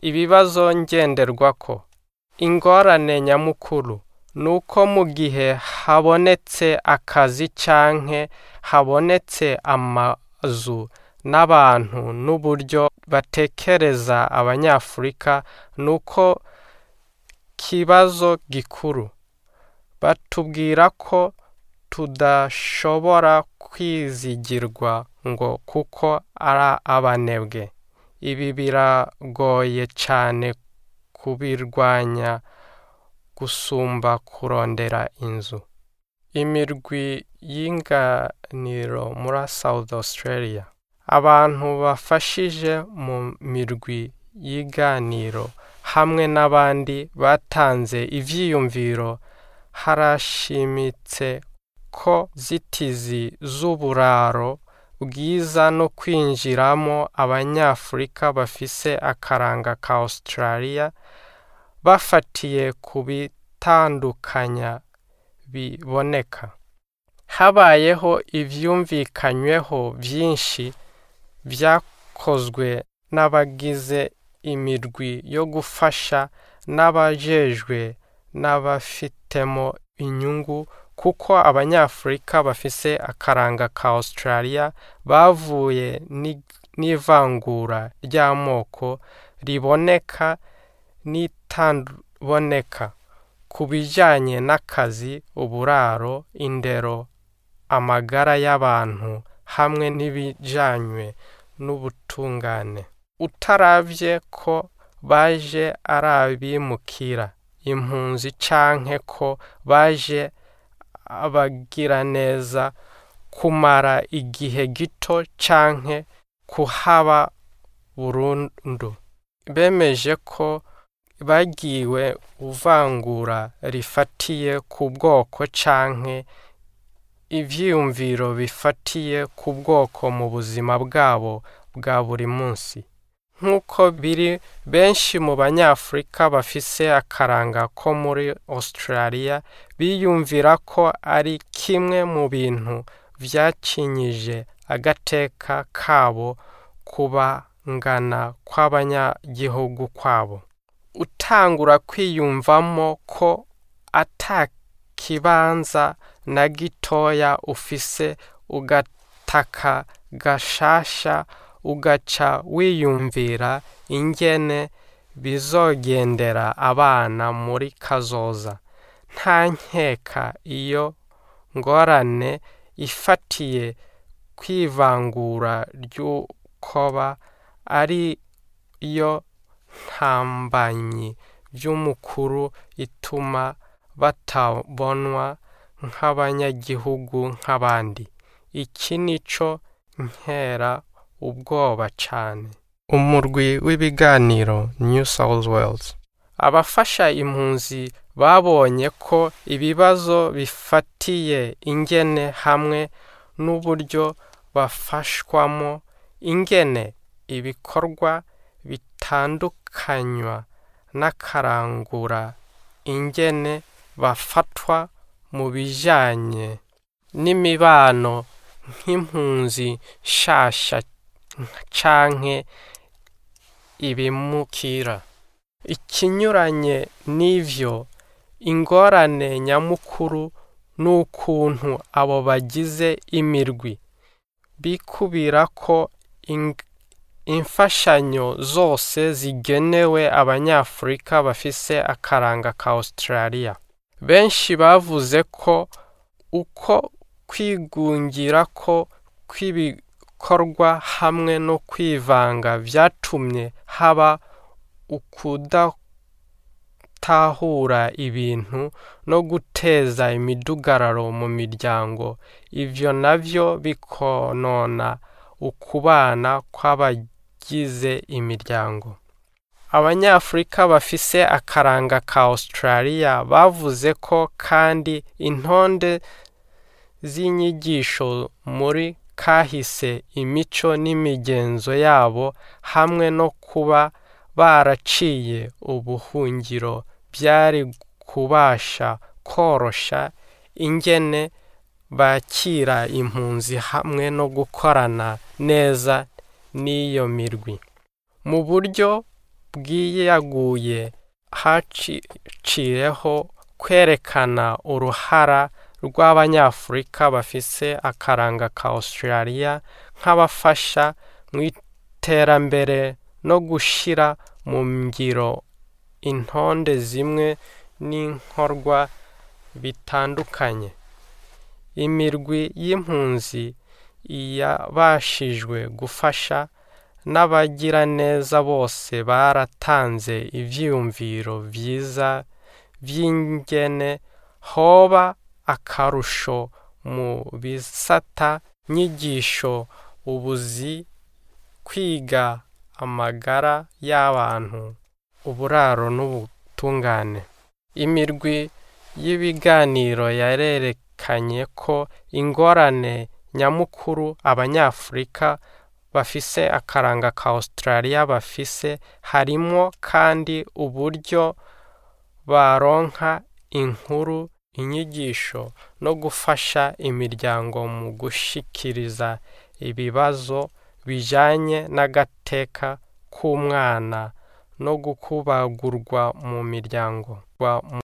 ibibazo ngenderwako ingorane nyamukuru ni uko mu gihe habonetse akazi canke habonetse amazu n'abantu n'uburyo batekereza abanyafurika ni uko kibazo gikuru batubwira ko tudashobora kwizigirwa ngo kuko ari abanebwe ibi biragoye cyane kubirwanya gusumba kurondera inzu imirwi y'inganiro muri South Australia abantu bafashije mu mirwi y'iganiro hamwe n'abandi batanze ivyiyumviro harashimitse ko zitizi z'uburaro bwiza no kwinjiramo abanyafurika bafise akaranga ka Australia bafatiye ku bitandukanya biboneka habayeho ivyumvikanyweho vyinshi vyakozwe n'abagize imirwi yo gufasha n'abajejwe n'abafitemo inyungu kuko abanyafurika bafise akaranga ka Australia bavuye n'ivangura ry'amoko riboneka n'itaboneka ku bijanye n'akazi uburaro indero amagara y'abantu hamwe n'ibijanywe n'ubutungane utaravye ko baje ari abimukira impunzi canke ko baje abagira neza kumara igihe gito canke kuhaba burundu bemeje ko bagiwe uvangura rifatiye ku bwoko canke ivyiyumviro bifatiye ku bwoko mu buzima bwabo bwa buri munsi nk'uko biri benshi mu banyafurika bafise akaranga ko muri Australia biyumvira ko ari kimwe mu bintu vyacinyije agateka kabo kubangana kw'abanyagihugu kwabo utangura kwiyumvamo ko ata kibanza na gitoya ufise ugataka gashasha ugaca wiyumvira ingene bizogendera abana muri kazoza nta nkeka iyo ngorane ifatiye kwivangura ry'ukoba ari yo ntambanyi by'umukuru ituma batabonwa nk'abanyagihugu nk'abandi iki nico nkera ubwoba cyane umurwi w'ibiganiro New South Wales abafasha impunzi babonye ko ibibazo bifatiye ingene hamwe n'uburyo bafashwamo ingene ibikorwa bitandukanywa n'akarangura ingene bafatwa mu bijanye n'imibano nk'impunzi nshasha canke ibimukira ikinyuranye n'ivyo ingorane nyamukuru n'ukuntu abo bagize imirwi bikubira ko imfashanyo zose zigenewe abanyafurika bafise akaranga ka Australia benshi bavuze ko uko kwigungira ko kw'ibikorwa hamwe no kwivanga vyatumye haba ukudatahura ibintu no guteza imidugararo mu miryango ivyo navyo bikonona ukubana kw'abagize imiryango abanyafurika bafise akaranga ka Australia bavuze ko kandi intonde z'inyigisho muri kahise imico n'imigenzo yabo hamwe no kuba baraciye ubuhungiro byari kubasha korosha ingene bakira impunzi hamwe no gukorana neza n'iyo mirwi mu buryo bwiyaguye haciyeho kwerekana uruhara rw'abanyafurika bafise akaranga ka Australia nk'abafasha mu iterambere no gushira mu ngiro intonde zimwe n'inkorwa bitandukanye imirwi y'impunzi yabashijwe gufasha n'abagiraneza bose baratanze ivyiyumviro vyiza vy'ingene hoba akarusho mu bisata nyigisho ubuzi kwiga amagara y'abantu uburaro n'ubutungane imirwi y'ibiganiro yarerekanye ko ingorane nyamukuru abanyafurika bafise akaranga ka Australia bafise harimwo kandi uburyo baronka inkuru inyigisho no gufasha imiryango mu gushikiriza ibibazo bijanye n'agateka k'umwana no gukubagurwa mu miryango